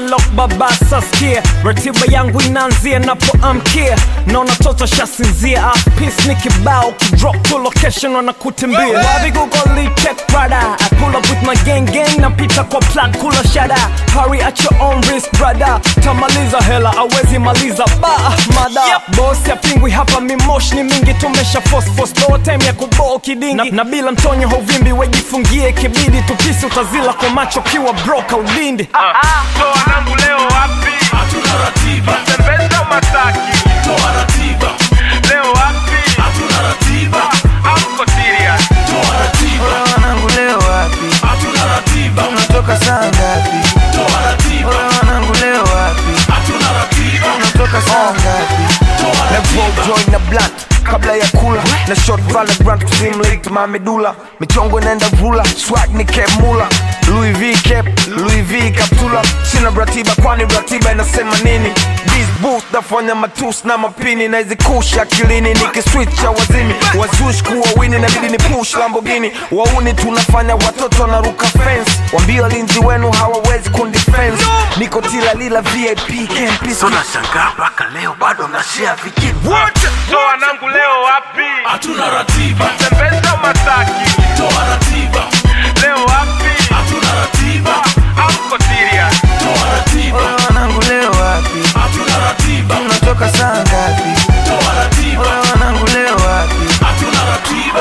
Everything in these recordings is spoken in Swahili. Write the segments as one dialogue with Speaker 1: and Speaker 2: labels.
Speaker 1: lock baba saskia ratiba yangu inaanzia napoamkia naona toto shasinzia peace ni kibao kidrop to location wanakutimbia wapi google check brother I pull up with my gang gang napita kwa plat kula shada hurry at your own risk brother tamaliza hela awezi maliza ba mada yep. boss ya pingwi hapa mimosh ni mingi tumesha force force no time ya kuboo kidingi na, na bila mtonyo hauvimbi wejifungie kibidi tupisi utazila kwa macho kiwa broka udindi
Speaker 2: toa nangu leo wapi
Speaker 3: hatuna ratiba
Speaker 2: tembeza mataki
Speaker 3: toa ratiba
Speaker 2: leo wapi
Speaker 3: hatuna ratiba
Speaker 2: amko serious
Speaker 3: toa ratiba
Speaker 4: wanangu leo wapi
Speaker 3: hatuna ratiba
Speaker 4: unatoka saa ngapi
Speaker 3: toa ratiba
Speaker 4: wanangu leo wapi
Speaker 3: hatuna ratiba
Speaker 4: unatoka saa ngapi
Speaker 3: toa
Speaker 4: na
Speaker 3: ratiba
Speaker 4: roll joint na blunt kabla ya kula na short valorant kusimulate mamedula michongo inaenda vula swag ni cap mula Louis V cap Louis V kaptula sina ratiba kwani ratiba inasema nini This booth nafanya matus na mapini na izikusha akilini nikiswitcha wazimi wazush kuwa wini nabidi ni push Lamborghini wauni tunafanya watoto wanaruka fence wambia walinzi wenu hawawezi kundifense niko tila lila VIP campus
Speaker 5: tunashangaa mpaka leo bado mnashea vijini
Speaker 2: toa nangu leo wapi
Speaker 3: hatuna ratiba
Speaker 2: tembeza mataki
Speaker 3: toa ratiba
Speaker 2: leo wapi
Speaker 3: hatuna ratiba
Speaker 2: amko serious
Speaker 3: toa ratiba
Speaker 4: wanangu leo wapi
Speaker 3: hatuna ratiba
Speaker 4: unatoka saa ngapi
Speaker 3: toa ratiba
Speaker 4: wanangu leo wapi
Speaker 3: hatuna ratiba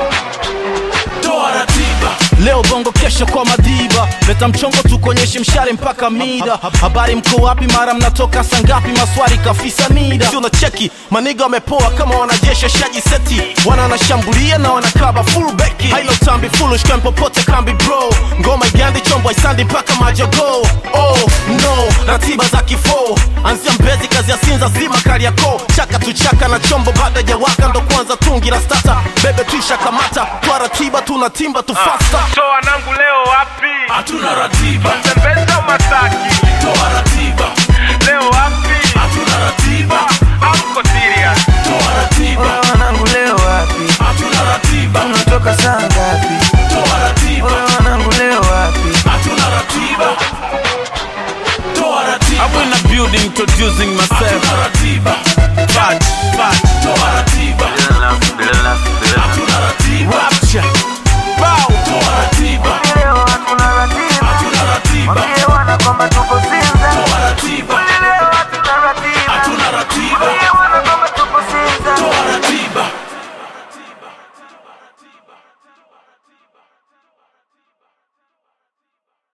Speaker 3: toa ratiba
Speaker 6: leo bongo kesho kwa madiba leta mchongo tukonyeshe mshare mpaka mida habari mko wapi mara mnatoka sangapi maswari kafisa mida si unacheki maniga wamepoa kama wanajeshi shaji seti wana wanashambulia na wanakaba full beki hailo tambi foolish kan popote kambi bro ngoma igandi chombo isandi mpaka majogo oh no ratiba za kifo anzia mbezi kazi ya sinza zima kariako chaka tuchaka na chombo baada ya waka ndo kwanza tungi la stata bebe tuisha kamata kwa ratiba tunatimba tufasta
Speaker 2: toa nangu leo wapi
Speaker 3: hatuna ratiba
Speaker 2: tembeza mataki
Speaker 3: toa ratiba
Speaker 2: leo wapi
Speaker 3: hatuna ratiba
Speaker 2: amko serious
Speaker 3: toa ratiba
Speaker 4: wanangu leo wapi
Speaker 3: hatuna ratiba
Speaker 4: unatoka saa ngapi
Speaker 3: toa ratiba
Speaker 4: wanangu leo wapi
Speaker 3: hatuna ratiba toa ratiba
Speaker 6: I'm in the building introducing myself
Speaker 3: hatuna ratiba
Speaker 6: Fudge, fudge,
Speaker 3: toa ratiba hatuna ratiba
Speaker 6: rapture Bow
Speaker 3: toa ratiba
Speaker 4: leo hatuna ratiba
Speaker 3: hatuna ratiba
Speaker 4: Mwambie wana kwamba tuko